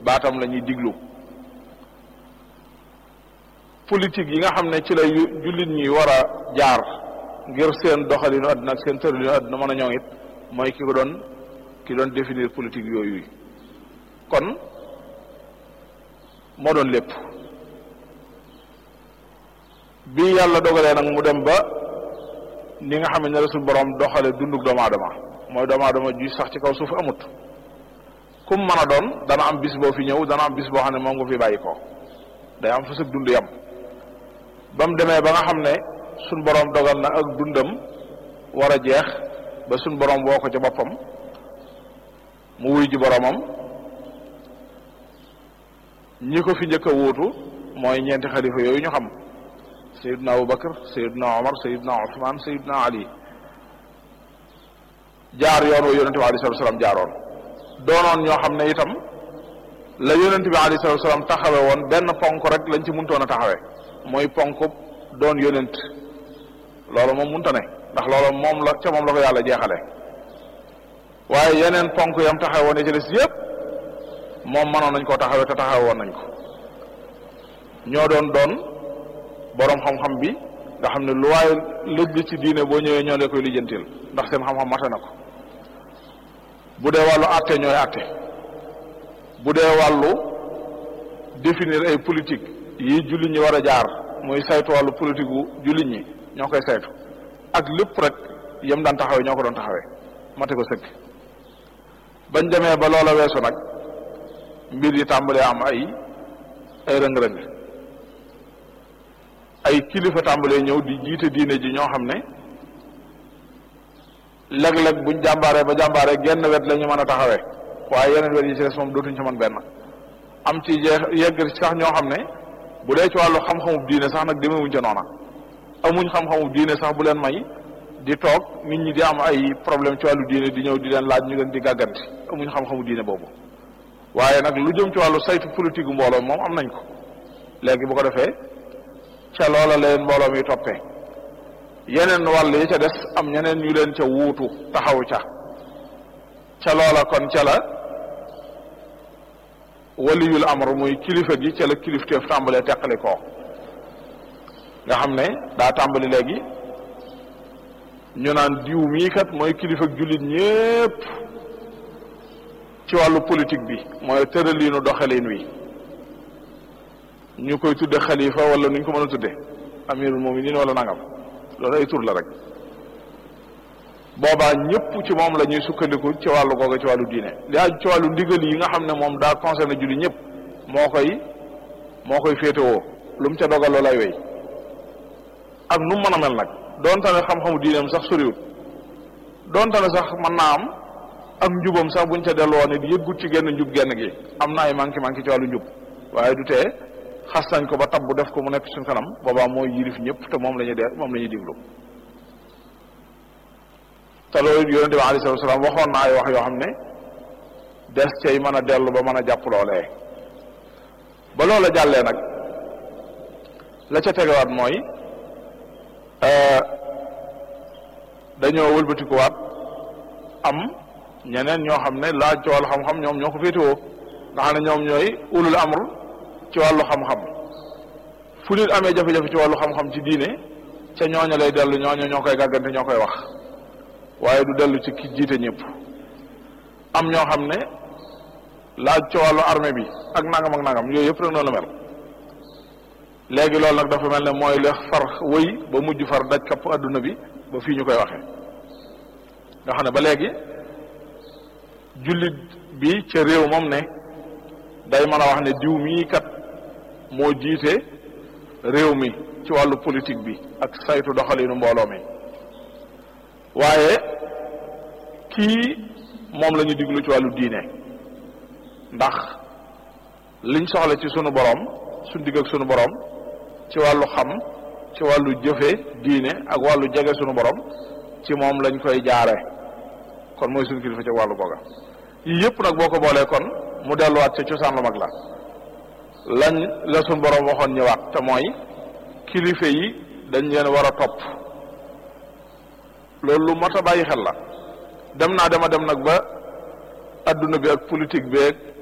baatam la ñuy diglu politique yi nga xam ne ci la jullit ñi war a jaar ngir seen doxalinu àdduna ak seen tëralinu àdduna mën a ñoŋ it mooy ki ko doon ki doon définir politique yooyu kon moo doon lépp bi yàlla dogalee nag mu dem ba ni nga xam ne la suñu borom doxale dunduk doomu aadama mooy doomu aadama ju sax ci kaw suuf amut kum mën a doon dana am bis boo fi ñëw dana am bis boo xam ne moom nga fi bàyyi ko day am fa sëg dund yam ba mu demee ba nga xam ne suñ borom dogal na ak dundam war a jeex ba suñ borom woo ko ca boppam mu wuy ji boromam ñi ko fi njëkk a wuutu mooy ñeenti xalifa yooyu ñu xam sayidna abu bakar sayidna omar sayidna usman sayidna ali jaar yoon wa yonente bi alei salatu salaam jaaroon doonoon ñoo xam ne itam la yonente bi alei salatu salaam taxawe woon benn ponk rek lañ ci muntoon a taxawe mooy ponk doon yonent loolu moom munta ne ndax loolu moom la ca moom la ko yàlla jeexale waaye yeneen ponk yam taxawe woon yi ci des yëpp moom mënoon nañ koo taxawe te taxawe woon nañ ko ñoo doon doon boroom xam-xam bi nga xam ne lu waaye lëj li ci diine boo ñëwee ñoo lee koy lijjantil ndax seen xam-xam mate na ko bu dee wàllu àtte ñooy àtte bu dee wàllu définir ay politique yi jullit ñi war a jaar muy saytu wàllu politique gu jullit ñi ñoo koy saytu ak lépp rek yem daan taxawee ñoo ko doon taxawee mate ko sëkk bañ demee ba loola weesu nag mbir yi tàmbalee am ay ay rëng-rëng ay kilifa tàmbalee ñëw di jiite diine ji ñoo xam ne léeg-léeg buñ jàmbaaree ba jàmbaaree genn wet la ñu mën a taxawee waaye yeneen wet yi ci des moom dootuñ ci mën benn am ci jeex yegg sax ñoo xam ne bu dee ci wàllu xam-xamub diine sax nag demewuñ ca noona amuñ xam-xamub diine sax bu leen may di toog nit ñi di am ay problème ci wàllu diine di ñëw di leen laaj ñu leen di gàgganti amuñ xam-xamu diine boobu waaye nag lu jëm ci wàllu saytu politique mbooloo moom am nañ ko léegi bu ko defee ca loola leen mbooloo mi toppee yeneen wàll yi ca des am ñeneen ñu leen ca wuutu taxaw ca ca loola kon ca la waliyul amr muy kilifa gi ca la kilifteef tàmbalee teqali koo nga xam ne daa tàmbali léegi ñu naan diw mii kat mooy kilifa jullit ñépp ci wàllu politique bi mooy tëraliinu doxalin wi ñu koy tudde xalifa wala nuñ ko mën a tudde amirul muminin wala nangam loolu ay tur la rek boobaa ñëpp ci moom la ñuy sukkandiku ci wàllu googu ci wàllu diine li aju ci wàllu ndigal yi nga xam ne moom daa concerné julli ñëpp moo koy moo koy féetewoo lu mu ca dogal loolay wéy ak nu mu mën a mel nag donte ne xam-xamu diineem sax soriwut donte ne sax mën naa am ak njubam sax buñ ca delloo nit yëggut ci genn njub genn gi am na ay manqué manqué ci wàllu njub waaye du tee xas nañ ko ba tab bu def ko mu nekk suñ kanam boobaa mooy yilif ñëpp te moom la ñuy de moom la ñuy diglu te loolu yonente bi alei salatu salaam waxoon na ay wax yoo xam ne des cay mën a dellu ba mën a jàpp loolee ba loola jàllee nag la ca tegewaat mooy dañoo wëlbatikuwaat am ñeneen ñoo xam ne laaj ci wàllu xam-xam ñoom ñoo ko féetewoo nga xam ne ñoom ñooy ulul amr ci wàllu xam-xam fu nit amee jafe-jafe ci wàllu xam-xam ci diine ca ñooña lay dellu ñooña ñoo koy gàggante ñoo koy wax waaye du dellu ci ki jiite ñëpp am ñoo xam ne laaj ci wàllu armée bi ak nangam ak nangam yooyu yëpp rek noonu la mel léegi loolu nag dafa mel ne mooy la far wëy ba mujj far daj kapp adduna bi ba fii ñu koy waxee nga xam ne ba léegi jullit bi ca réew moom ne day mën a wax ne diw mii kat moo jiite réew mi ci wàllu politique bi ak saytu doxalinu mbooloo mi waaye kii moom la ñu diglu ci wàllu diine ndax liñ soxla ci sunu borom suñ digg ak sunu borom ci wàllu xam ci wàllu jëfe diine ak wàllu jege sunu borom ci moom lañ koy jaare kon mooy suñu kilifa ci wàllu googa yii yëpp nag boo ko boolee kon mu delluwaat ca cosaan lu mag la lañ la sunu borom waxoon ñëwaat te mooy kilifa yi dañ leen war a topp loolu lu mat a bàyyi xel la dem naa dema dem nag ba adduna bi ak politique beeg